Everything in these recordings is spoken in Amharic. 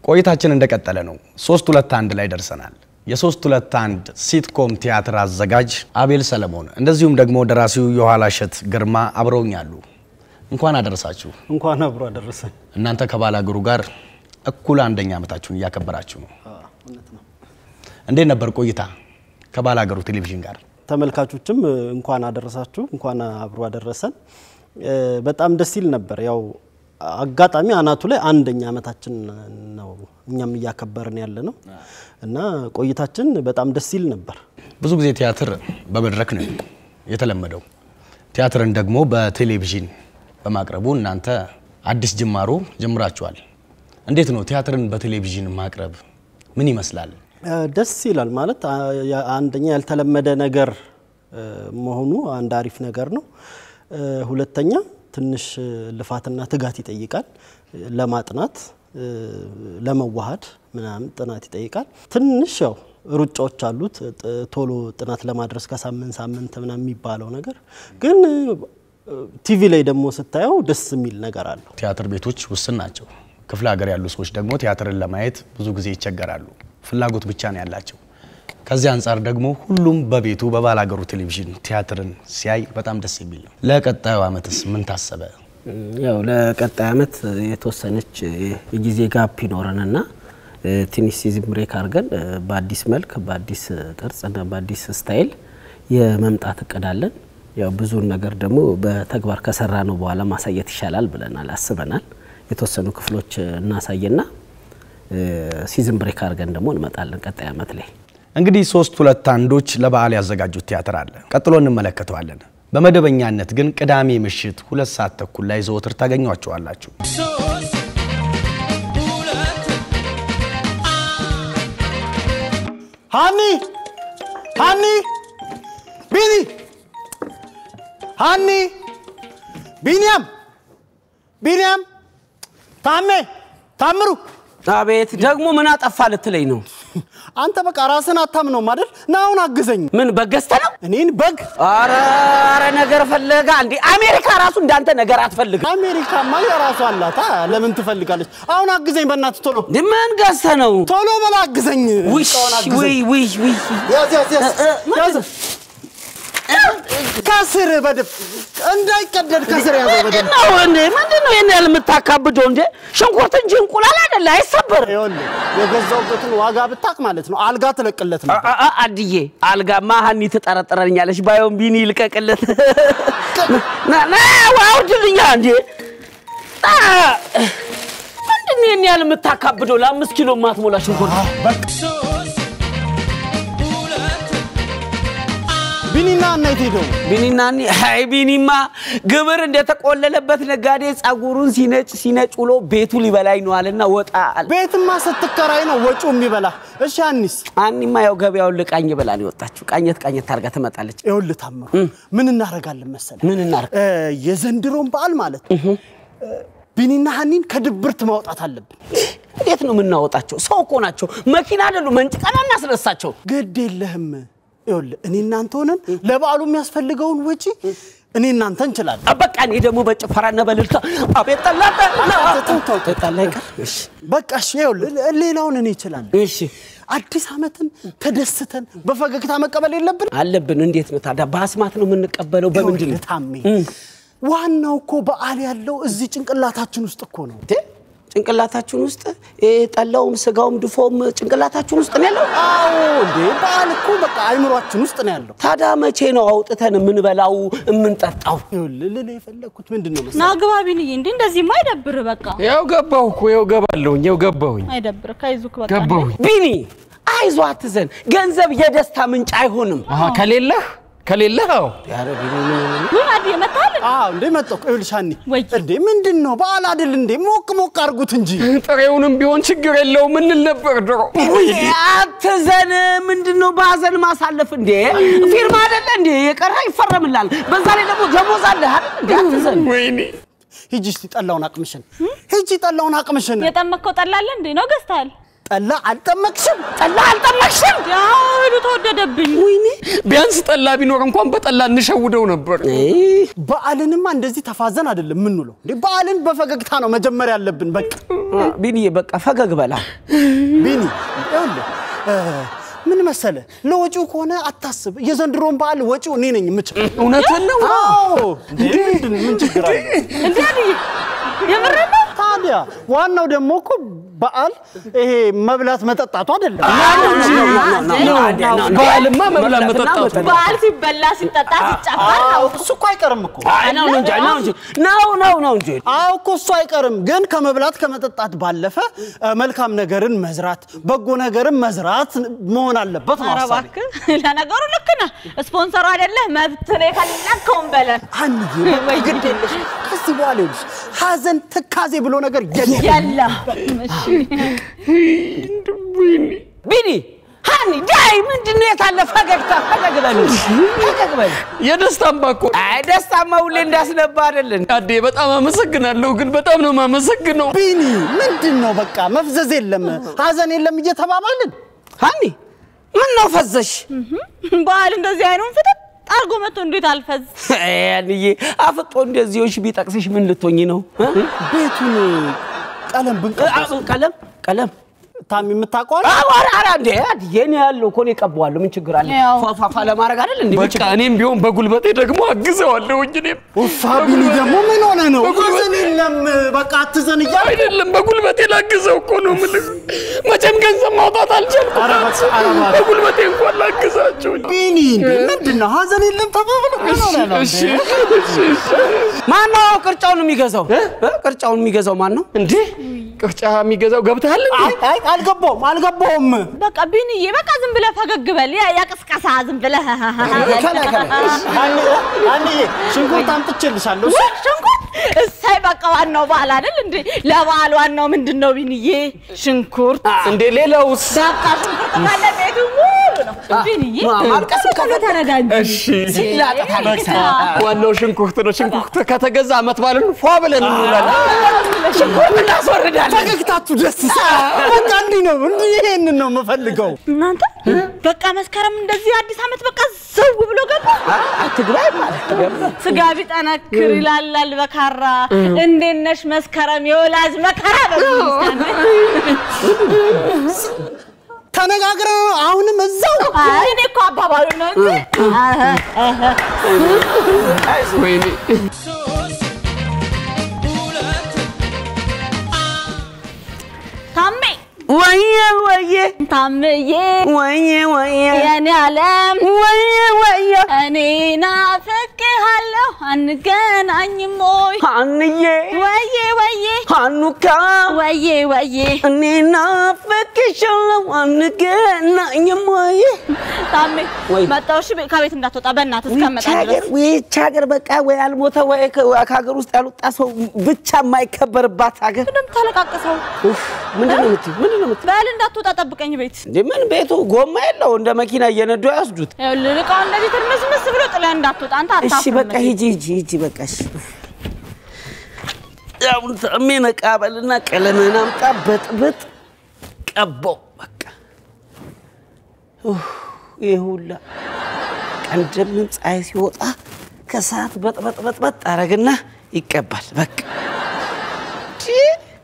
ቆይታችን እንደቀጠለ ነው። ሶስት ሁለት አንድ ላይ ደርሰናል። የሶስት ሁለት አንድ ሲትኮም ቲያትር አዘጋጅ አቤል ሰለሞን እንደዚሁም ደግሞ ደራሲው የኋላሸት ግርማ አብረውኛሉ። እንኳን አደረሳችሁ። እንኳን አብሮ አደረሰን። እናንተ ከባላገሩ ጋር እኩል አንደኛ ዓመታችሁን እያከበራችሁ ነው። እንዴት ነበር ቆይታ ከባላገሩ ቴሌቪዥን ጋር? ተመልካቾችም እንኳን አደረሳችሁ፣ እንኳን አብሮ አደረሰን። በጣም ደስ ይል ነበር። ያው አጋጣሚ አናቱ ላይ አንደኛ ዓመታችን ነው እኛም እያከበርን ያለ ነው እና ቆይታችን በጣም ደስ ይል ነበር። ብዙ ጊዜ ቲያትር በመድረክ ነው የተለመደው። ቲያትርን ደግሞ በቴሌቪዥን በማቅረቡ እናንተ አዲስ ጅማሮ ጀምራችኋል። እንዴት ነው ቲያትርን በቴሌቪዥን ማቅረብ ምን ይመስላል? ደስ ይላል ማለት አንደኛ ያልተለመደ ነገር መሆኑ አንድ አሪፍ ነገር ነው። ሁለተኛ ትንሽ ልፋትና ትጋት ይጠይቃል። ለማጥናት ለመዋሃድ ምናምን ጥናት ይጠይቃል። ትንሽ ያው ሩጫዎች አሉት። ቶሎ ጥናት ለማድረስ ከሳምንት ሳምንት ምናምን የሚባለው ነገር ግን ቲቪ ላይ ደግሞ ስታየው ደስ የሚል ነገር አለው። ቲያትር ቤቶች ውስን ናቸው። ክፍለ ሀገር ያሉ ሰዎች ደግሞ ቲያትርን ለማየት ብዙ ጊዜ ይቸገራሉ። ፍላጎት ብቻ ነው ያላቸው። ከዚህ አንጻር ደግሞ ሁሉም በቤቱ በባላገሩ ቴሌቪዥን ቲያትርን ሲያይ በጣም ደስ የሚል ነው። ለቀጣዩ ዓመትስ ምን ታሰበ? ያው ለቀጣይ ዓመት የተወሰነች የጊዜ ጋፕ ይኖረንና ትንሽ ሲዝን ብሬክ አድርገን በአዲስ መልክ በአዲስ ቅርጽና በአዲስ ስታይል የመምጣት እቅድ አለን። ያው ብዙውን ነገር ደግሞ በተግባር ከሰራ ነው በኋላ ማሳየት ይሻላል ብለናል አስበናል። የተወሰኑ ክፍሎች እናሳየና ሲዝን ብሬክ አድርገን ደግሞ እንመጣለን ቀጣይ ዓመት ላይ። እንግዲህ ሶስት ሁለት አንዶች ለበዓል ያዘጋጁት ቲያትር አለ። ቀጥሎ እንመለከተዋለን። በመደበኛነት ግን ቅዳሜ ምሽት ሁለት ሰዓት ተኩል ላይ ዘወትር ታገኟቸዋላችሁ። ሃኒ ሃኒ ቢኒ ሃኒ ቢኒያም ቢኒያም ታሜ ታምሩ አቤት ደግሞ ምን አጠፋ ልትለኝ ነው? አንተ በቃ ራስን አታምነውም አይደል? ና አሁን አግዘኝ። ምን በገዝተ ነው? እኔን በግ አረ አረ ነገር ፈለጋ እንዴ? አሜሪካ ራሱ እንዳንተ ነገር አትፈልግም። አሜሪካማ የራሷ አላታ ለምን ትፈልጋለች? አሁን አግዘኝ በእናትህ ቶሎ ምን ገዝተ ነው? ቶሎ በላ አግዘኝ። ውይ እቃውን አግዘኝ። ውይ ውይ ውይ ያዝ ያዝ ያዝ ያዝ ከስር በደብ እንዳይቀደድ ከስር ያዘው በደብ ነው እንዴ? ምንድን ነው ይሄን ያህል የምታካብደው እንዴ? ሽንኩርት እንጂ እንቁላል አይደለ፣ አይሰበር። ይኸውልህ የገዛውበትን ዋጋ ብታቅ ማለት ነው አልጋ ትለቅለት ነው። አ- አ- አድዬ አልጋማ ሀኒ ትጠረጥረኛለች። ባየውን ቢኒ ይልቀቅለት። ና ና አውድልኛ እንዴ! አ! ምንድን ነው ይሄን ያህል የምታካብደው? ለአምስት ኪሎ ማትሞላ ሽንኩርት ቢኒና እናት ሄደው ቢኒና እኔ አይ ቢኒማ ግብር እንደተቆለለበት ነጋዴ ጸጉሩን ሲነጭ ሲነጭ ውሎ ቤቱ ሊበላኝ ነው አለና ወጣ አለ። ቤትማ ስትከራይ ነው ወጪው የሚበላ። እሺ አኒስ አኒማ ያው ገበያውን ልቃኝ ብላ ነው የወጣችው። ቃኘት ቃኘት ታርጋ ትመጣለች። ይኸውልህ ታምሩ ምን እናደርጋለን መሰለህ? ምን እናርግ? እ፣ የዘንድሮን በዓል ማለት ነው እ፣ ቢኒና ሀኒን ከድብርት ማውጣት አለብን። እንዴት ነው የምናወጣቸው? ሰው እኮ ናቸው፣ መኪና አይደሉ። መንጭቀና እናስነሳቸው። ግድ የለህም። ይኸውልህ እኔ እናንተ ሆነን ለበዓሉ የሚያስፈልገውን ወጪ እኔ እናንተ እንችላለን። በቃ እኔ ደግሞ በጭፈራና በልልታ አቤት ጠላ ጠላ ይቀር። እሺ በቃ እሺ፣ ይኸውልህ ሌላውን እኔ እችላለሁ። እሺ አዲስ ዓመትን ተደስተን በፈገግታ መቀበል የለብን? አለብን። እንዴት ነው ታዲያ? በአስማት ነው የምንቀበለው? በምንድን ነው? ይኸውልህ ታሜ፣ ዋናው እኮ በዓል ያለው እዚህ ጭንቅላታችን ውስጥ እኮ ነው። እንዴ? ጭንቅላታችሁን ውስጥ ይሄ ጠላውም ስጋውም ድፎም ጭንቅላታችሁን ውስጥ ነው ያለው? አዎ እንዴ በዓል እኮ በቃ አይምሯችን ውስጥ ነው ያለው። ታዲያ መቼ ነው አውጥተን የምንበላው የምንጠጣው? ይኸውልህ ልልህ የፈለግኩት ምንድን ነው መሰለህ? ና ግባ ቢንዬ፣ እንዴ እንደዚህማ አይደብር። በቃ ያው ገባሁ እኮ ያው ገባለሁኝ ያው ገባሁኝ አይደብር። ከይዙክ በቃ ገባሁኝ። ቢኒ አይዞ አትዘን፣ ገንዘብ የደስታ ምንጭ አይሆንም። አሀ ከሌለህ ከሌለህ አዎ ኧረ ቢኒ ምን ሆነ? ወይ አዲ መታል አዎ እንዴ መጣሁ። ይኸውልሽ ሀኒ ወይ እንዴ ምንድን ነው በዓል አይደል እንዴ? ሞቅ ሞቅ አድርጉት እንጂ። ጥሬውንም ቢሆን ችግር የለውም እንል ነበር ድሮ። አትዘን። ምንድን ነው በሀዘን ማሳለፍ እንዴ? ፊርማ አይደለ እንዴ? የቀረ ይፈረምላል። በዛ ላይ ደግሞ ደሞዝ አለ አይደል እንዴ? አትዘን። ወይኔ ሂጂ እስቲ ጠላውን አቅምሽን፣ ሂጂ ጠላውን አቅምሽን። የጠመከው ጠላለ እንዴ ነው ገዝተሃል? ጠላ አልጠመቅሽም? ጠላ አልጠመቅሽም? ያህሉ ተወደደብኝ። ወይኔ ቢያንስ ጠላ ቢኖር እንኳን በጠላ እንሸውደው ነበር። በዓልንማ እንደዚህ ተፋዘን አይደለም የምንውለው እንዴ። በዓልን በፈገግታ ነው መጀመር ያለብን። በቃ ቢኒዬ በቃ ፈገግ በላ። ቢኒ ይኸውልህ እ፣ ምን መሰለ ለወጪው ከሆነ አታስብ። የዘንድሮን በዓል ወጪው እኔ ነኝ የምችል። እውነትን ነው። አዎ እንዴ፣ ምንድን ምን ችግር አለ? እንዴ አልዬ የምሬን ነው። ታዲያ ዋናው ደግሞ እኮ በዓል ይሄ መብላት መጠጣቱ አይደለም። በዓልማ መብላት መጠጣቱ በዓል ሲበላ ሲጠጣ ሲጨፈር ነው። እሱ እኮ አይቀርም እኮ ነው እንጂ ነው እንጂ ነው ነው ነው እንጂ አዎ እኮ እሱ አይቀርም። ግን ከመብላት ከመጠጣት ባለፈ እ፣ መልካም ነገርን መዝራት፣ በጎ ነገርን መዝራት መሆን አለበት ነው ኧረ ሀሳቤ። እባክህ ለነገሩ ልክ ነህ። ስፖንሰሩ አይደለህ መብት ነው የፈለግከውን በለን። አንዬ ወይ ግድ የለሽ ከዚህ በኋላ ይኸውልሽ ሀዘን ትካዜ ብሎ ነገር የለም። የለም እሺ። ቢኒ ሃኒ ዳይ ምንድን ነው የታለ ፈገግታ? ፈገግ በል ፈገግ በል። የደስታ አምባ እኮ ነው። አይ ደስታማ ሁሌ እንዳስነባ አይደለን። አዴ በጣም አመሰግናለሁ፣ ግን በጣም ነው የማመሰግነው። ቢኒ ምንድን ነው በቃ መፍዘዝ የለም ሀዘን የለም እየተባባልን ሃኒ ምን ነው ፈዘሽ? በዓል እንደዚህ አይኑን ፍጥጥ አርጎ መጥቶ እንዴት አልፈዝ ያንዬ አፍጦ እንደዚህዎች ቢጠቅስሽ ምን ልትሆኝ ነው? እ? ቤቱን ቀለም ብንቀ አ- ቀለም ቀለም ታሚ የምታውቀዋል አዋራ አራ እንዴ የኔ ያለው እኮ እኔ እቀባዋለሁ። ምን ችግር አለ? ያው። ፏፏፏ ለማድረግ አይደል እንዴ? ምን በቃ እኔም ቢሆን በጉልበቴ ደግሞ አግዘዋለሁ። እኔም ውፋ ቢኒ ደግሞ ምን ሆነ ነው በጉልበት- ሀዘን የለም በቃ አትዘን እያለ አይደለም በጉልበቴ ላግዘው እኮ ነው የምልህ። መቼም ገንዘብ ማውጣት አልቻልኩም። ኧረ በቃ፣ ኧረ እባክህ። በጉልበቴ እንኳን ላግዛቸው። ቢኒ እንዴ ምንድን ነው ሀዘን የለም ተባብሎ ምን ሆነ ነው እሺ እንዴ? እሺ እሺ። ማን ነው ቅርጫውን የሚገዛው? እ? ቅርጫውን የሚገዛው ማን ነው? እንዴ ቅርጫ የሚገዛው ገብተሃል እንዴ? አይ አይ አልገባውም አልገባውም በቃ ቢንዬ በቃ ዝም ብለህ ፈገግ በል። ያ ያቅስቀሳ ዝም ብለህ ከላይ ከላይ አንዬ አንዬ ሽንኩርት አምጥቼልሻለሁ እሺ? ሽንኩርት እሳይ በቃ ዋናው በዓል አይደል እንዴ? ለበዓል ዋናው ምንድን ነው ቢንዬ? ሽንኩርት እንዴ ሌላውስ? በቃ ሽንኩርት ካለ ቤቱ ሙሉ ነው ቢንዬ። ማልቀስ ከሎ ተረዳ እንጂ እሺ ሲላጠፍ አለቅሳ ዋናው ሽንኩርት ነው። ሽንኩርት ከተገዛ አመት ባለን ፏ ብለን እንውላለን። ሽንኩርት እናስወርዳለን። ፈገግታችሁ ደስ ይላል። በቃ እንዲህ ነው እንዲህ ይሄንን ነው የምፈልገው። እናንተ በቃ መስከረም እንደዚህ አዲስ ዓመት በቃ ዘው ብሎ ገባ። ትግራይ ማለት ስጋ ቢጠነክር ይላላል በካራ። እንዴት ነሽ መስከረም የወላጅ መከራ በዚህ ተነጋግረን ነው አሁንም እዛው አይ እኔ እኮ አባባሉ ነው እንጂ ወይኔ ታሜ ወየ ወየ ታምዬ ወየ ወየ የኔ ዓለም ወየ ወየ እኔ ናፍቅሃለሁ አንገናኝም ወይ ሀንዬ ወዬ ወዬ ሀኑካ ወዬ ወዬ እኔ ናፍቅሻለሁ አንገናኝም ወይ ታሜ ወይ። መጣሁ እሺ ከቤት እንዳትወጣ በእናትህ እስከመጣ ድረስ ይህች ሀገር በቃ ወይ አልሞተ ወይ ከ- ከሀገር ውስጥ ያልወጣ ሰው ብቻ የማይከበርባት ሀገር ምንም ታለቃቅሰው ኡፍ፣ ምንድን ነው የምትይው? ምንድን ነው የምትይው? በል እንዳትወጣ ጠብቀኝ ቤት እንዴ ምን ቤቱ ጎማ የለው እንደ መኪና እየነዱ ያስዱት። ይኸውልህ እቃውን እንደዚህ ትርምስምስ ብሎ ጥለህ እንዳትወጣ አንተ እሺ አታፍርም በቃ ሂጂ ሂጂ ሂጂ በቃ እሺ። አሁን ታሜ ነቃ በልና ቀለምህን አምጣ በጥብጥ ቀባው በቃ ኡፍ፣ ይሄ ሁላ ቀን እንደምን ፀሐይ ሲወጣ ከሰዓት በጥበጥ በጥበጥ አረግና ይቀባል በቃ ቺ።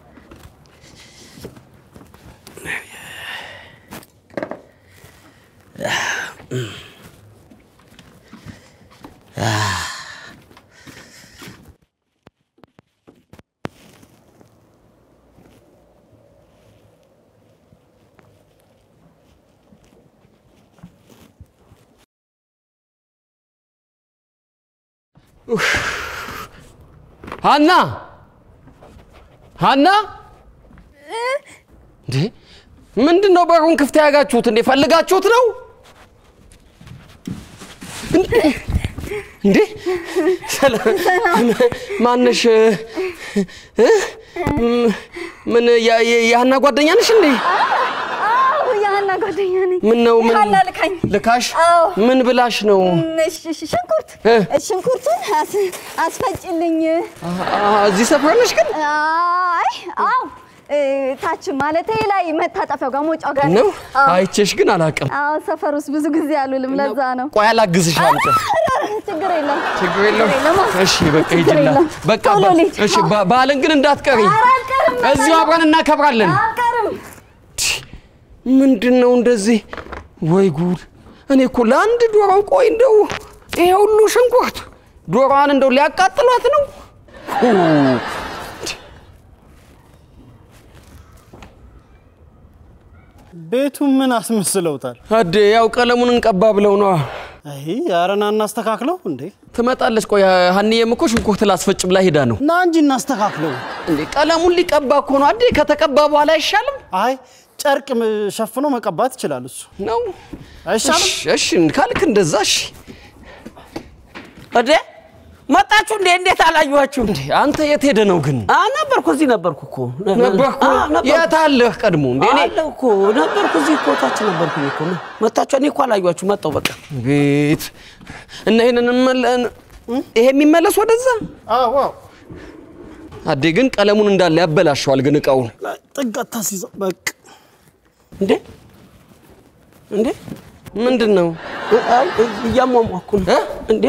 ሀና ሀና እንዴ ምንድን ነው በሩን ክፍት ያጋችሁት እንዴ ፈልጋችሁት ነው እንዴ ሰላም ማነሽ እ? ም- ምን ያ- ያ- የሀና ጓደኛ ነሽ እንዴ አዎ የሀና ጓደኛ ነኝ። ምን ነው ምን ሀና ልካኝ። ልካሽ አዎ። ምን ብላሽ ነው እሺ፣ እሺ፣ ሽንኩርት እ? ሽንኩርቱን አስ- አስፈጭልኝ። አ- አ- እዚህ ሰፈር ነሽ ግን አይ አዎ እ፣ ታች ማለቴ ላይ መታጠፊያው ጋር መውጫው ጋር ነው አዎ። አይቼሽ ግን አላውቅም። አዎ ሰፈር ውስጥ ብዙ ጊዜ አሉልም ለዛ ነው። ቆይ አላግዝሽ አምጪ። ችግር የለም ችግር የለውም። የለም። እሺ በቃ ችግር ሂጂላት። የለም። በቃ ቶሎ በ- ልሂድ። እሺ በ- በዓልን ግን እንዳትቀሪ። ኧረ አልቀርም፣ እዚሁ አብረን እናከብራለን። አልቀርም። ምንድን ነው እንደዚህ? ወይ ጉድ! እኔ እኮ ለአንድ ዶሮ ቆይ እንደው ይሄ ሁሉ ሽንኩርት ዶሮዋን እንደው ሊያቃጥሏት ነው። ሁ! ቤቱን ምን አስመስለውታል? አዴ ያው ቀለሙን እንቀባ ብለው ነዋ። አይ አረና እናስተካክለው እንዴ ትመጣለች። ቆይ ሀኒዬም እኮ ሽንኩርት ላስፈጭ ብላ ሄዳ ነው እና እንጂ እናስተካክለው። እንዴ። ቀለሙን ሊቀባ እኮ ነው አዴ። ከተቀባ በኋላ አይሻልም አይ ጨርቅ ም- ሸፍኖ መቀባት ይችላል እሱ ነው? አይሻልም? እሺ፣ እሺ ካልክ እንደዛ እሺ። እዴ መጣችሁ እንዴ? እንዴት አላየኋችሁ? እንዴ አንተ የት ሄደ ነው ግን? አ ነበርኩ፣ እዚህ ነበርኩ እኮ ነበርኩ። አ፣ ነበርኩ። የት አለህ ቀድሞ? እንዴ እኔ አለሁ እኮ ነበርኩ፣ እዚህ እኮ ታች ነበርኩኝ እኮ መጣችሁ። እኔ እኮ አላየኋችሁ፣ መጣሁ በቃ። ቤት እና ይሄንን እንመለ- ይሄ የሚመለስ ወደዛ አዎ አዎ አዴ ግን ቀለሙን እንዳለ ያበላሸዋል። ግን እቃውን ጥጋት ታስይዘው በቃ እንዴ እንዴ ምንድን ነው አይ እያሟሟኩ ነው እ? እንዴ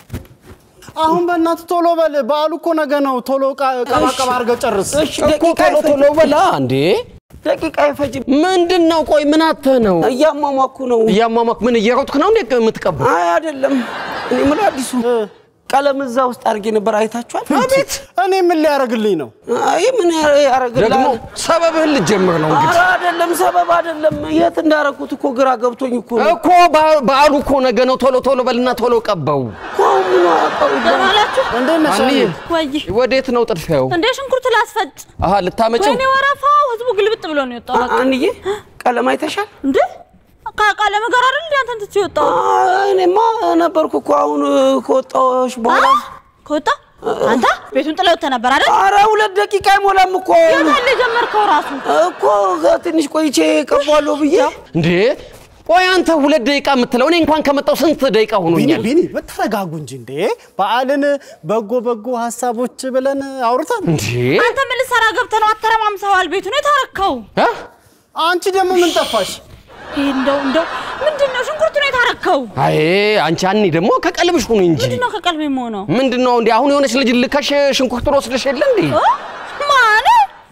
አሁን በእናትህ ቶሎ በል። በዓሉ እኮ ነገ ነው። ቶሎ ቀባቀባ አድርገህ ጨርስ። እሺ እኮ ደቂቃ ቶሎ ቶሎ በላ እንዴ። ደቂቃ አይፈጅም። ምንድን ነው? ቆይ ምን አተህ ነው እያሟሟኩ ነው። እያሟሟክ? ምን እየሮጥክ ነው እንዴ የምትቀባው? አይ አይደለም፣ እኔ የምለው አዲሱ ቀለም እዛ ውስጥ አድርጌ ነበር። አይታችኋል? አቤት እኔ ምን ሊያደርግልኝ ነው? አይ ምን ያደርግልሃል? ደግሞ ሰበብህን ልትጀምር ነው እንግዲህ ኧረ አይደለም፣ ሰበብ አይደለም። የት እንዳደረኩት እኮ ግራ ገብቶኝ እኮ ነው። እኮ በ- በዓሉ እኮ ነገ ነው። ቶሎ ቶሎ በልና ቶሎ ቀባው። እኮ ምን አውቀው ደህና ዋላችሁ? እንዴት ነሽ? አንዬ ወይ ወዴት ነው ጥድፊያው? እንዴ ሽንኩርት ላስፈጭ። አሀ ልታመጪው ወይኔ ወረፋው ህዝቡ ግልብጥ ብሎ ነው የወጣው። በቃ አንዬ ቀለም አይተሻል? እንዴ ከቃለመ ጋር አይደል እንዴ አንተን ትቼ የወጣው? አይ፣ እኔማ ነበርኩ እኮ አሁን ከወጣሁሽ በኋላ። ከወጣ አንተ ቤቱን ጥለው ወጥተህ ነበር አይደል? አረ ሁለት ደቂቃ አይሞላም እኮ የታለ የጀመርከው ራሱ? እኮ ትንሽ ቆይቼ ቀባለሁ ብዬ እንዴ? ቆይ አንተ ሁለት ደቂቃ የምትለው እኔ እንኳን ከመጣው ስንት ደቂቃ ቢኒ ሆኖኛል? ቢኒ ተረጋጉ እንጂ እንዴ። በዓልን በጎ በጎ ሀሳቦች ብለን አውርተን እንዴ? አንተ ምን ልትሰራ ገብተህ ነው? አተረማምሰዋል ቤቱን የታረከው። እ? አንቺ ደግሞ ምን ጠፋሽ? ይሄ እንደው እንደው ምንድን ነው ሽንኩርቱን የታረከው? አይ አንቺ አኒ ደግሞ ከቀልብሽ ሁኑ እንጂ ምንድን ነው ከቀልብ የምሆነው? ምንድን ነው እንዴ? አሁን የሆነች ልጅ ልከሽ ሽንኩርቱን ወስደሽ የለ እንዴ? ማን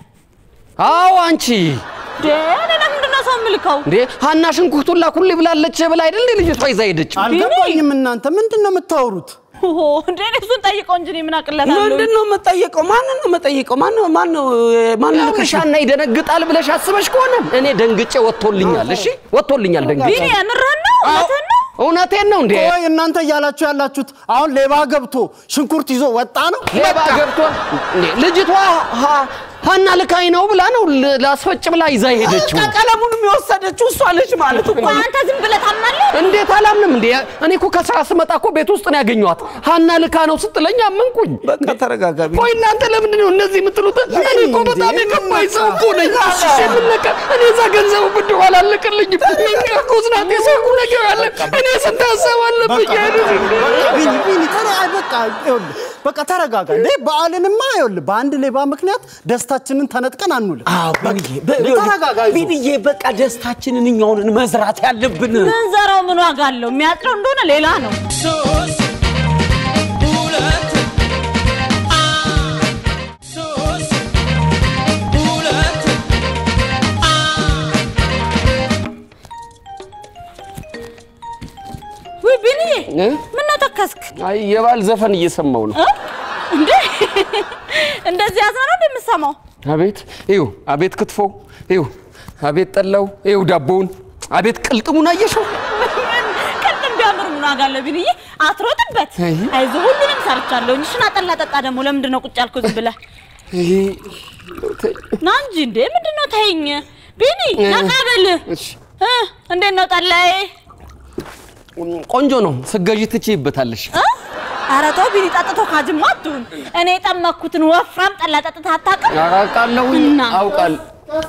አዎ አንቺ ደ እኔ ለምንድን ነው ሰው የምልከው? እንዴ ሀና ሽንኩርቱን ላኩልኝ ብላለች ብላ አይደል እንዴ ልጅቷ ይዛ ሄደችው? አልገባኝም። እናንተ ምንድን ነው የምታወሩት? ኦሆ እንደ እኔ እሱን ጠይቀው እንጂ እኔ ምን አቅለታለሁ? ምንድን ነው የምጠየቀው? ማንን ነው የምጠይቀው? ማን ነው ማን ነው ማን ነው ልክሽ ሀና ይደነግጣል ብለሽ አስበሽ ከሆነ እኔ ደንግጬ ወጥቶልኛል። እሺ ወጥቶልኛል ደንግጬ። ቢኒ የምርህን ነው? እውነትህን ነው? እውነቴን ነው እንዴ? ቆይ እናንተ እያላችሁ ያላችሁት አሁን ሌባ ገብቶ ሽንኩርት ይዞ ወጣ ነው? ሌባ ገብቶ እንዴ? ልጅቷ ሀ- ሀና ልካኝ ነው ብላ ነው ል- ላስፈጭ ብላ ይዛ ሄደችው። ቀለሙንም የወሰደችው እሷ ነች ማለት እኮ ቆይ አንተ ዝም ብለህ ታምናለህ? እንዴት አላምንም እንዴ? እኔ እኮ ከስራ ስመጣ እኮ ቤት ውስጥ ነው ያገኘኋት። ሀና ልካ ነው ስትለኝ አመንኩኝ። በቃ ተረጋጋቢ። ቆይ እናንተ ለምንድን ነው እንደዚህ የምትሉት? እኔ እኮ በጣም የከፋኝ ሰው እኮ ነኝ። የምነቀ እኔ እዛ ገንዘቡ ብድሩ አላለቅልኝም። እርጉዝ ናት፣ የሰርጉ ነገር አለ። እኔ ስንት ሀሳብ አለብኝ አይደል? ቢኒ ቢኒ ተረ አይ በቃ ይኸውልህ በቃ ተረጋጋ እንዴ። በዓልንማ ይኸውልህ በአንድ ሌባ ምክንያት ደስታችንን ተነጥቀን አንውልም። አዎ ቢንዬ፣ በ- ተረጋጋ፣ ይዞ። ቢንዬ፣ በቃ ደስታችንን እኛውን መዝራት ያለብን ምንዘራው ምን ዋጋ አለው? የሚያጥረው እንደሆነ ሌላ ነው። ውይ ቢኒዬ እ? ምን ነው ተከስክ? አይ የባል ዘፈን እየሰማው ነው። እ? እንዴ እንደዚህ ያዝና ነው እንደምሰማው? አቤት ይው፣ አቤት ክትፎ ይው፣ አቤት ጠላው ይው፣ ዳቦውን አቤት ቅልጥሙን አየሽው? ቅድም ቢያምር ምን ዋጋ አለው ቢኒዬ? አትሮጥበት። አይ። አይዞህ ሁሉንም ሰርቻለሁ። ሽና ጠላ ጠጣ ደግሞ ለምንድን ነው ቁጭ ያልከው ዝም ብለህ? ይሄ ና እንጂ እንዴ ምንድን ነው ተይኝ። ቢኒ ነቃ በል። እሺ፣ እ እንዴት ነው ጠላዬ? ቆንጆ ነው። ስገዢ ትችይበታለሽ። እ? ኧረ ተው ቢኒ፣ ጠጥቶ ካጅማ አትሁን። እኔ የጠመኩትን ወፍራም ጠላ ጠጥተህ አታውቅም? አውቃለሁ እና? አውቃለሁ።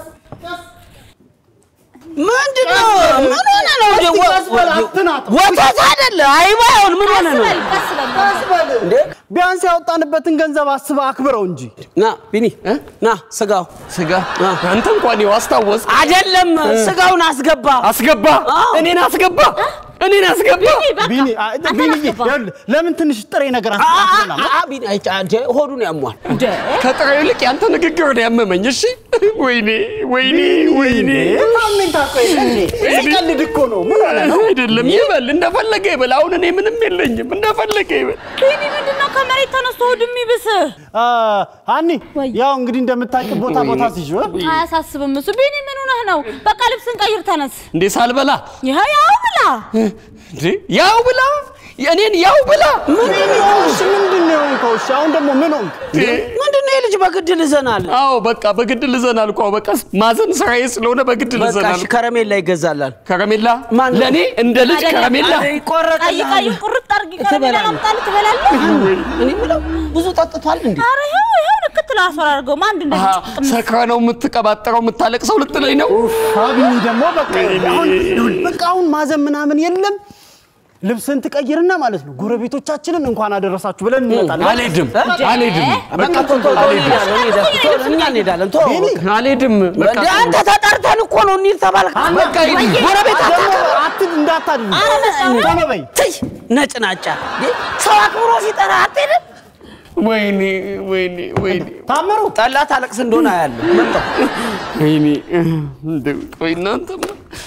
ምንድን ነው? ምን ሆነ ነው? እንደ ወ- ቀስ በል አትናጥ። ወተት አይደለ አይባ ይሁን ምን ሆነ ነው? ቀስ በል ቀስ በል። እንዴ ቢያንስ ያወጣንበትን ገንዘብ አስበህ አክብረው እንጂ። ና ቢኒ ና ስጋው ስጋ አንተ እንኳን ይኸው አስታወስ አይደለም ስጋውን አስገባ አስገባ አዎ። እኔን አስገባ እኔን አስገባ ቢኒ አ- ቢኒዬ፣ ይኸውልህ፣ ለምን ትንሽ ጥሬ ነገር አ- አ- አስቀምጠናል? አ- ቢኒ አይ፣ አንተ ሆዱን ያሟል ከጥሬው ይልቅ ያንተ ንግግር ነው ያመመኝ። እሺ ወይኔ ወይኔ ወይኔ ሳምንት አቆ የለ እንዴ? ሲቀልድ እኮ ነው። ምን ሆነ ነው? አይደለም ይበል፣ እንደፈለገ ይበል። አሁን እኔ ምንም የለኝም፣ እንደፈለገ ይበል። ቢኒ ምንድን ነው ከመሬት ተነስቶ ሆድ የሚብስህ? አ፣ ሀኒ ወይ። ያው እንግዲህ እንደምታውቂ ቦታ ቦታ ሲዥ አያሳስብም እሱ። ቢኒ ምን ሆነህ ነው? በቃ ልብስን ቀይር፣ ተነስ። እንዴ ሳልበላ ይኸው ያው ብላ እንዴ ያው ብላ የእኔን ያው ብላ እሺ ምንድን ነው የሆንከው? እሺ አሁን ደግሞ ምን ሆንክ? ምንድን ነው የልጅ በግድ ልዘናል አዎ በቃ በግድ ልዘናል እኮ በቃ ማዘን ስራዬ ስለሆነ በግድ በቃ ልዘናል። እሺ፣ ከረሜላ ይገዛላል ከረሜላ ማን ነው? ለእኔ እንደ ልጅ ከረሜላ ቀይ ይቆረጥልሃል ቀይ ቁርጥ አድርጊ ከረሜላ ትበላለህ። ላምጣልህ፣ ትበላለህ። እኔ የምለው ብዙ ጠጥቷል እንዴ ኧረ ይኸው ይኸው ልክት ላስፈራርገው አንድ አሃ፣ እንደዚህ ጭቅም ሰክረ ነው የምትቀባጠረው የምታለቅሰው ልትለኝ ነው? ቢኒ ደግሞ በቃ አሁን በቃ አሁን ማዘን ምናምን የለም። ልብስን ትቀይርና ማለት ነው ጎረቤቶቻችንን እንኳን አደረሳችሁ ብለን እንመጣለን። አልሄድም አልሄድም በቃ ቶሎ ቶሎ እንሄዳለን እንሄዳለን ቶሎ እኛ እንሄዳለን ቶሎ አልሄድም በቃ እንደ አንተ ተጠርተን እኮ ነው እንሂድ ተባልክ በቃ ሂድ። ጎረቤት ደግሞ አትድ እንዳታድርግ ቶሎ በይ። ትይ ነጭናጫ እንዴ! ሰው አክብሮ ሲጠራ አትሄድም ወይኔ ወይኔ ወይኔ ታምሩ ጠላ ታለቅስ እንደሆነ አያለሁ መጣሁ ወይኔ እንደው ቆይ እናንተማ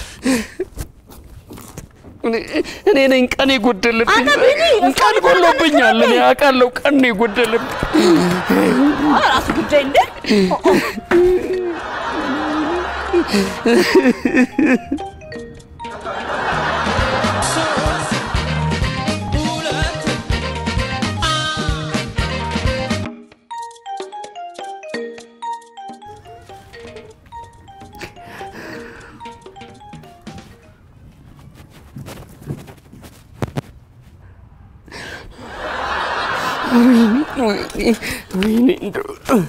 እኔ- እኔ ነኝ ቀን የጎደለብኝ አንተ ቢኒ፣ ቀን ጎሎብኛል እኔ አውቃለሁ ቀን ነው የጎደለብኝ ራሱ ጉዳይ እንደ ወይኔ ወይኔ እንደው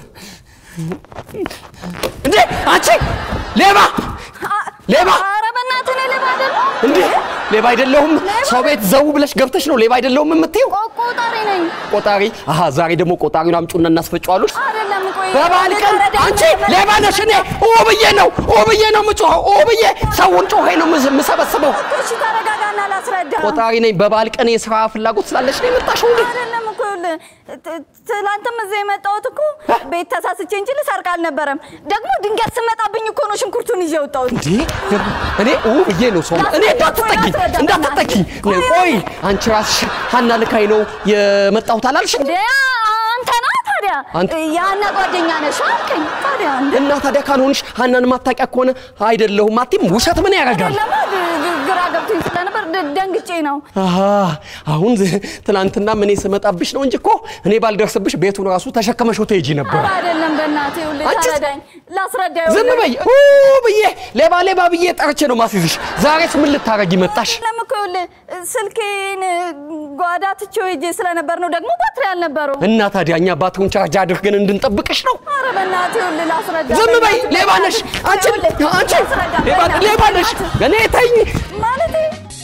እንዴ አንቺ ሌባ ሌባ ኧረ በእናትህ እኔ ሌባ አይደለሁም። እንዴ ሌባ አይደለሁም ሰው ቤት ዘው ብለሽ ገብተሽ ነው ሌባ አይደለሁም የምትይው ቆጣሪ ነኝ። ቆጣሪ አሃ ዛሬ ደግሞ ቆጣሪውን አምጩና እናስፈጫዋለሽ አይደለም ቆይ በበዓል ቀን አንቺ ሌባ ነሽ እኔ ኦ ብዬ ነው ኦ ብዬ ነው የምጮኸው ኦ ብዬ ሰውን ጮኸ ነው የምስ- የምሰበስበው እሺ ተረጋጋና ላስረዳ። ቆጣሪ ነኝ በበዓል ቀን የስራ ፍላጎት ስላለሽ ነው የመጣሽው እንዴ አይደለም እኮ ይኸውልህ፣ ት- ትላንትም እዚህ የመጣሁት እኮ ቤት ተሳስቼ እንጂ ልሰርቅ አልነበረም። ደግሞ ድንገት ስመጣብኝ እኮ ነው ሽንኩርቱን ይዤ የወጣሁት። እንዴ እኔ ኦ ብዬ ነው ሰው እኔ እንዳትጠጊ እንዳትጠጊ ቆይ አንቺ ራስሽ ሀና ልካይ ነው የመጣሁት አላልሽ እንዴ አንተ ነህ ታዲያ አንተ- ያና ጓደኛ ነሽ አልከኝ። ታዲያ እንደ እና ታዲያ ካልሆንሽ ሀናን ማታውቂያ ከሆነ አይደለሁም አትይም ውሸት ምን ያደርጋል ለማ ግራ ገብቶኝ ስለነበር ደ- ደንግጬ ነው። አሃ አሁን ዝ- ትናንትና እኔ ስመጣብሽ ነው እንጂ እኮ እኔ ባልደርስብሽ ቤቱን ራሱ ተሸክመሽው ትሄጂ ነበር ኧረ አይደለም በእናትህ ይኸውልህ አንቺ- ተረዳኝ፣ ላስረዳ ዝም ይኸውልህ። በይ ኡ ብዬ ሌባ ሌባ ብዬ ጠርቼ ነው ማስይዝሽ ዛሬስ ምን ልታረጊ መጣሽ አይደለም እኮ ይኸውልህ ስልኬን ጓዳ ትቼው ሄጄ ስለነበር ነው። ደግሞ ባትሪ አልነበረው። እና ታዲያ እኛ ባትሪውን ቻርጅ አድርገን እንድንጠብቅሽ ነው ኧረ በእናትህ ይኸውልህ ላስረዳ። ዝም በይ በእናትህ ሌባ ነሽ አንቺ ይኸውልህ አንቺ ላስረዳ፣ ሌባ በእናትህ ሌባ ነሽ በእናትህ። እኔ ተይኝ ማለቴ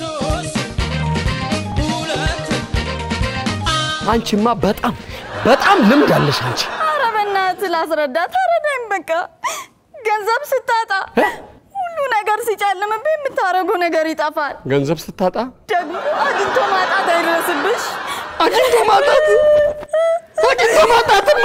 አንቺማ በጣም በጣም ልምድ አለሽ አንቺ ኧረ በእናትህ ላስረዳ፣ ተረዳኝ በቃ። ገንዘብ ስታጣ ሁሉ ነገር ሲጨልምብህ የምታደርገው ነገር ይጠፋል። ገንዘብ ስታጣ ደግሞ አግኝቶ ማጣት አይድረስብሽ። አግኝቶ ማጣት አግኝቶ ማጣትማ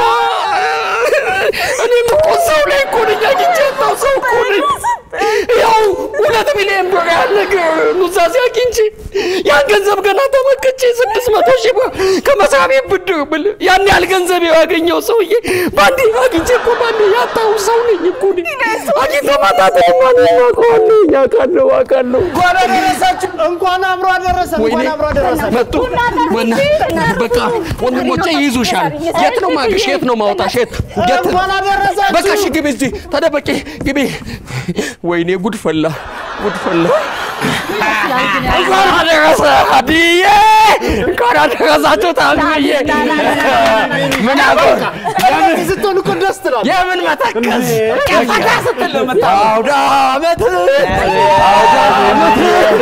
እኔም እኮ ሰው ላይ እኮ ነኝ አግኝቼ ያጣው ሰው እኮ ነኝ ያው ሁለት ሚሊዮን ብር ያለ ግ- ኑዛዜ አግኝቼ ያን ገንዘብ ገና ተመክቼ ስድስት መቶ ሺህ ብር ከመስሪያ ቤት ብድር ብል ያን ያህል ገንዘብ ያገኘው ሰውዬ በአንዴ አግኝቼ እኮ በአንዴ ያጣው ሰው ነኝ እኮ እኔ አግኝቶ ማጣት ማን ያውቀዋለሁ አውቃለሁ አውቃለሁ እንኳን አደረሳችሁ። እንኳን አብሮ አደረሰ። ወይኔ እንኳን አብሮ አደረሰ። መጡ ወና በቃ ወንድሞቼ ይይዙሻል። የት ነው ማግሽ? የት ነው ማውጣሽ? የት የት እንኳን አደረሳችሁ። በቃ እሺ ግቢ፣ እዚህ ተደበቂ፣ ግቢ። ወይኔ ጉድ ፈላ፣ ጉድ ፈላ። እንኳን አደረሰ አድዬ፣ እንኳን አደረሳችሁ ታምዬ። ምን አጎር የምን ስትሆን እኮ ደስ ትላለህ። የምን መተከዝ ፈታ ስትል ነው የምታውቀው። አውደ ዓመት አውደ ዓመት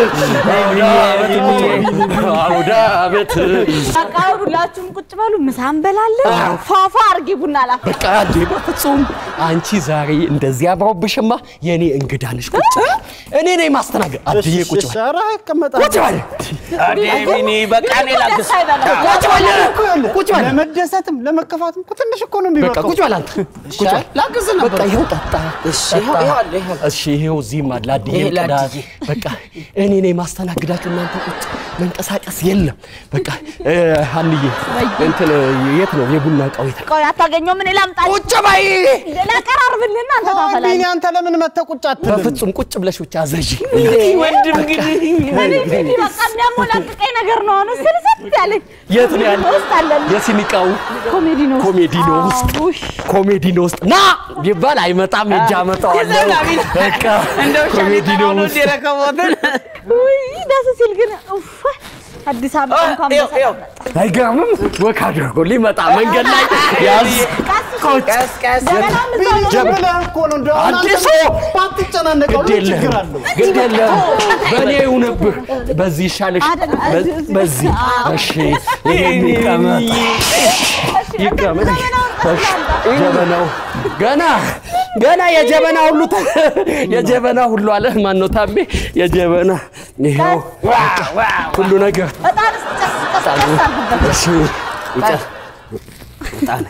አውደ ዓመት በቃ አሁን ሁላችሁም ቁጭ በሉ፣ ምሳ እንበላለን። ፏፏ አርጊ ቡና ላፍ በቃ እንዴ በፍጹም አንቺ ዛሬ እንደዚህ አምሮብሽማ የእኔ እንግዳ ነሽ። ቁጭ እኔ ነኝ ማስተናገድ። አድዬ ቁጭ በል ኧረ ይቀመጣል። ቁጭ በል ሚኒ በቃ እኔ ላግዝ። ቁጭ በል ቁጭ በል ለመደሰትም ለመከፋትም እኮ ትንሽ እኮ ነው በቃ የሚበቃው። ቁጭ በል አንተ ቁጭ በል ላግዝ ነበር። በቃ ይኸው ጠጣ እሺ ይኸው ይኸው አለ ይኸው እሺ ይኸው እዚህም አለ አድዬ ይሄ ቅዳ ለአድዬ። በቃ እኔ ነኝ ማስተናግዳችሁ እናንተ ቁጭ መንቀሳቀስ የለም በቃ እ፣ ሀንዬ እንትን የት ነው የቡና እቃው የት ነው? ቆይ አታገኘው ምን ላምጣ ቁጭ በይ ላቀራርብልና አንተ ቢኒ ታፈላለህ። አንተ ለምን መተህ ቁጭ አትልም? በፍጹም ቁጭ ብለሽ ብቻ ዘዥ ወንድም ግን እኔ ቢኒ በቃ የሚያሞላቅቀኝ ነገር ነው። አሁን ስልስት ያለኝ የት ነው ያለ ውስጥ አለን የሲኒቃው ኮሜዲ ነው ውስጥ። ኮሜዲኖ ውስጥ አዎ፣ ውይ። ኮሜዲኖ ውስጥ ና ቢባል አይመጣም። እጅ አመጣዋለሁ። በቃ ኮሜዲኖ ውስጥ የረከቦትን ውይ ደስ ሲል ግን ኡፍ፣ አዲስ አበባ እንኳን በሰላም መጣ። አይገርምም? ወክ አድርጎ ሊመጣ መንገድ ላይ ያዝ ቀስ ቀስ ገበናም እዛው ነው። ዝም ብለህ እኮ ነው እንደው አሁን አንተ አዲሱ ባትጨናነቀው ግድ ምን ችግር የለም አለው? ግድ የለም በእኔ ይሁንብህ። በዚህ ይሻልሽ አይደለም፣ በ- እዚህ- እዚህ- በዚህ እሺ ይሄን ይቀመጥ ይቀመጥ እሺ ጀበናው ገና ገና የጀበና ሁሉ ተ- የጀበና ሁሉ አለ ማን ነው ታሜ የጀበና ይኸው ሁሉ ነገር እጣን እስኪ ጨስ ጨስ ጨስ አድርግበት። እሺ ይጨ- ዕጣን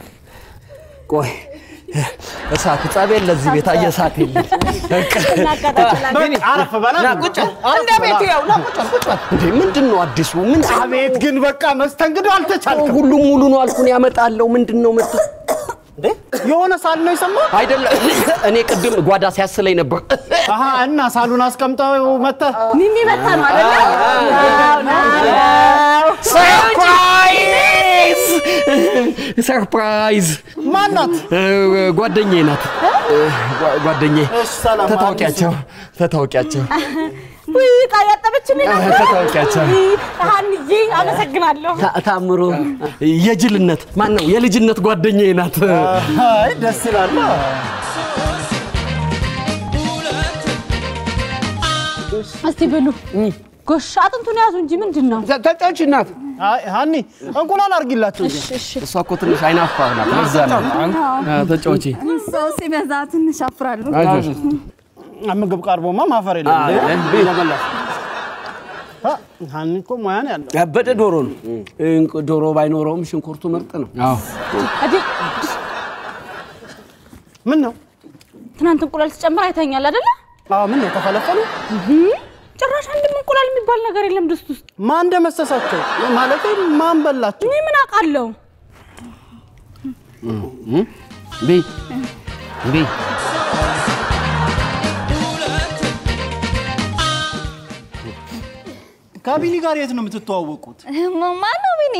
ቆይ እሳቱ ጸብ የለ እዚህ ቤት አየህ እሳት የለም እናቃጥላለን። በቃ አረፍ በላ ቁጭ እንደ ቤቱ ያው ና ቁጭ በል፣ ቁጭ በል። እንዴ ምንድን ነው አዲሱ ምን አቤት ግን በቃ መስተንግዶ አልተቻልክም። ሁሉም ሙሉ ነው አልኩን ያመጣለው ምንድን ነው መጥ እንዴ የሆነ ሳል ነው የሰማው? አይደለም እኔ ቅድም ጓዳ ሲያስለኝ ነበር አሀ እና ሳሉን አስቀምጠው መተህ ሚሚ መታ ነው አይደለ? አዎ፣ ነው። ሰርፕራይዝ ሰርፕራይዝ ማናት? ጓደኛዬ ናት ጓ- ጓደኛዬ እሺ፣ ሰላም ተታውቂያቸው ተታውቂያቸው ውይ ዕቃ ያጠበችልኝ ነበር። ተታውቂያቸው ውይ፣ ሀንዬ አመሰግናለሁ። ታ- ታምሩ የጅልነት ማን ነው የልጅነት ጓደኛዬ ናት አይ ደስ ይላል። እስቲ ብሉ። ጎሽ አጥንቱን ያዙ እንጂ ምንድን ነው? ተጫዎች እናት አይ ሀኒ እንቁላል አድርጊላቸው። እንጂ። እሷ እኮ ትንሽ አይናፋር ናት ለዛ ነው አዎ፣ ተጫወቺ ሰው ሲበዛ ትንሽ አፍራለሁ። ምግብ ቀርቦማ ማፈር የለም። አ፣ ሀኒ እኮ ሙያ ነው ያለው። ያበደ ዶሮ ነው። እንቅ- ዶሮ ባይኖረውም ሽንኩርቱ ምርጥ ነው። እዲ ምን ነው? ትናንት እንቁላል ስጨምር አይተኛል አይደለ? አዎ ምን ነው ተፈለፈሉ? ጭራሽ አንድም እንቁላል የሚባል ነገር የለም ድስት ውስጥ። ማን እንደመሰሳቸው ማለት ማን በላቸው? እኔ ምን አውቃለሁ? ቤ ቤ ከቢኒ ጋር የት ነው የምትተዋወቁት? ማን ነው ቢኒ?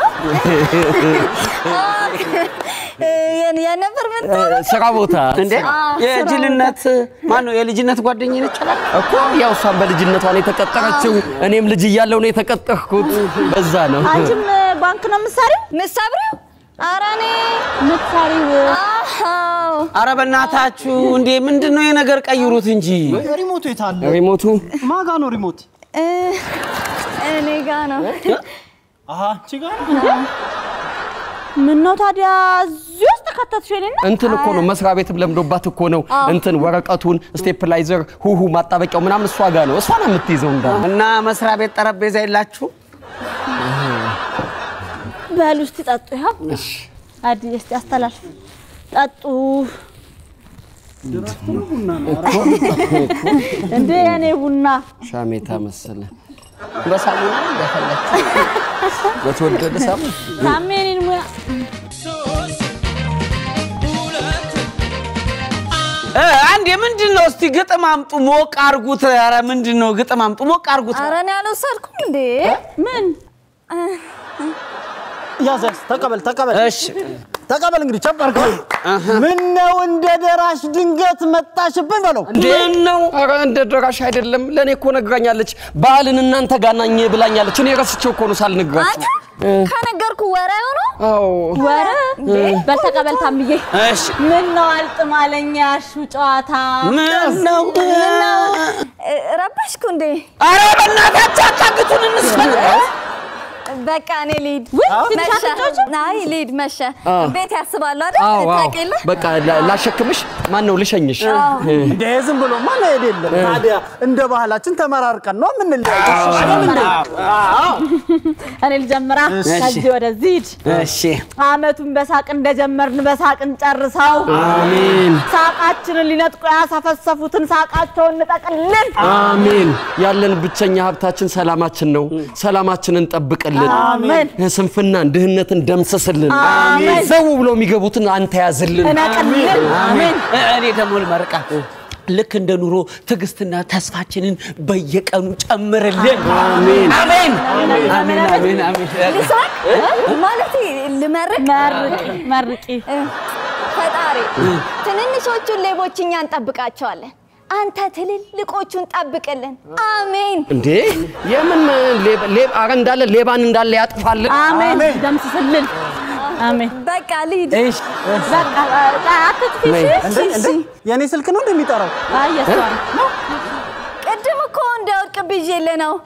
የነበር ምን ስራ ቦታ እንዴ የጅልነት ማን ነው የልጅነት ጓደኛዬ ነች አላ እኮ ያው እሷም በልጅነቷ ነው የተቀጠረችው እኔም ልጅ እያለሁ ነው የተቀጠርኩት በዛ ነው አንቺም ባንክ ነው የምትሰሪው? ምሳብሪው? ኧረ እኔ የምትሰሪው አዎ አረ በእናታችሁ እንዴ ምንድን ነው የነገር ቀይሩት እንጂ ሪሞቱ የት አለ? ሪሞቱ ማጋ ነው ሪሞት? እ፣ እኔ ጋ ነው። አሀ አንቺ ጋር ምን ነው ታዲያ እዚህ ውስጥ ከተትሽ የኔና እንትን እኮ ነው መስሪያ ቤትም ለምዶባት እኮ ነው እንትን ወረቀቱን ስቴፕላይዘር ሁሁ ማጣበቂያው ምናምን እሷ ጋር ነው እሷ ነው የምትይዘው እንዳ እና መስሪያ ቤት ጠረጴዛ የላችሁ በሉ እስቲ ጠጡ። ይኸው አዲ እስቲ አስተላልፍ ጠጡ። እንዴ የኔ ቡና ሻሜታ መሰለ በሳሙና እንደፈለች በተወደደ ሳሙና ታሜ እኔን ሙያ እ፣ አንዴ ምንድን ነው እስቲ ግጥም አምጡ ሞቅ አርጉት። ኧረ ምንድን ነው ግጥም አምጡ ሞቅ አርጉት። ኧረ እኔ አልወሰድኩም እንዴ። ምን ያዘ ተቀበል ተቀበል። እሺ ተቀበል እንግዲህ ቸበርክ። ምን ነው እንደ ደራሽ ድንገት መጣሽብን በለው። ምን ነው? ኧረ እንደ ደራሽ አይደለም። ለእኔ እኮ ነግራኛለች። በዓልን እናንተ ጋር ናኝ ብላኛለች። እኔ ረስቼው እኮ ነው ሳልነግራችሁ። አንተ ከነገርኩ ወሬ ሆኖ አዎ ወረ በል ተቀበል ታምዬ። እሺ። ምን ነው አልጥማለኝ ያሹ ጨዋታ ምን ነው? እ፣ ረበሽኩ እንዴ? ኧረ በእናታችሁ አታግቱን እንስፈን። በቃ እኔ ልሂድ። ውይ፣ ትንሽ መሸ። አትጫወችም? አይ ልሂድ፣ መሸ። አ። ቤት ያስባሉ አይደል? አዎ አዎ። ታውቂ የለ? በቃ ላ- ላሸክምሽ። ማን ነው ልሸኝሽ? እንደ ዝም ብሎ ማ መሄድ የለም። ታዲያ እንደ ባህላችን ተመራርቀን ነው የምንለያየው። አይደል እንዴ? እኔ ልጀምራ። ከዚህ ወደዚህ ሂድ። እሺ። አመቱን በሳቅ እንደጀመርን በሳቅ እንጨርሰው። አሜን ሳቃችንን ሊነጥቁ ያሰፈሰፉትን ሳቃቸውን እንጠቅልን። አሜን። ያለን ብቸኛ ሀብታችን ሰላማችን ነው። ሰላማችንን ጠብቅልን። አሜን። ስንፍናን፣ ድህነትን ደምስስልን። አሜን። ዘው ብለው የሚገቡትን አንተ ያዝልን። እነቅልን። አሜን። እኔ ደግሞ ልመርቃት። ልክ እንደ ኑሮ ትዕግስትና ተስፋችንን በየቀኑ ጨምርልን። አሜን። አሜን አሜን አሜን አሜን። ልሳቅ ማለት ልመርቅ መርቂ መርቂ። እ፣ ፈጣሪ ትንንሾቹን ሌቦች እኛ እንጠብቃቸዋለን። አንተ ትልልቆቹን ጠብቅልን። አሜን። እንዴ የምን ሌባ- ሌባ- ኧረ እንዳለ ሌባን እንዳለ ያጥፋልን። አሜን። ደምስስልን። አሜን። በቃ ልሂድ። እሺ በቃ አትጥፊ። እንዴ እንዴ የኔ ስልክ ነው እንደሚጠራው አይ የሷ ነው። ቅድም እኮ እንደ ወርቅ ብዬልህ ነው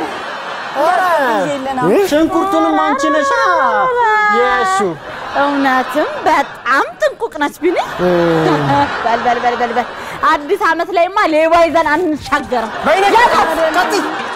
ብዬልህ ነው። ሽንኩርቱንም አንቺ ነሻ የሱ እውነትም በጣም ጥንቁቅ ነች ቢኒ። በል በል በል በል በል አዲስ አመት ላይማ ሌባ ይዘን አንሻገርም። በይነ ቀጥይ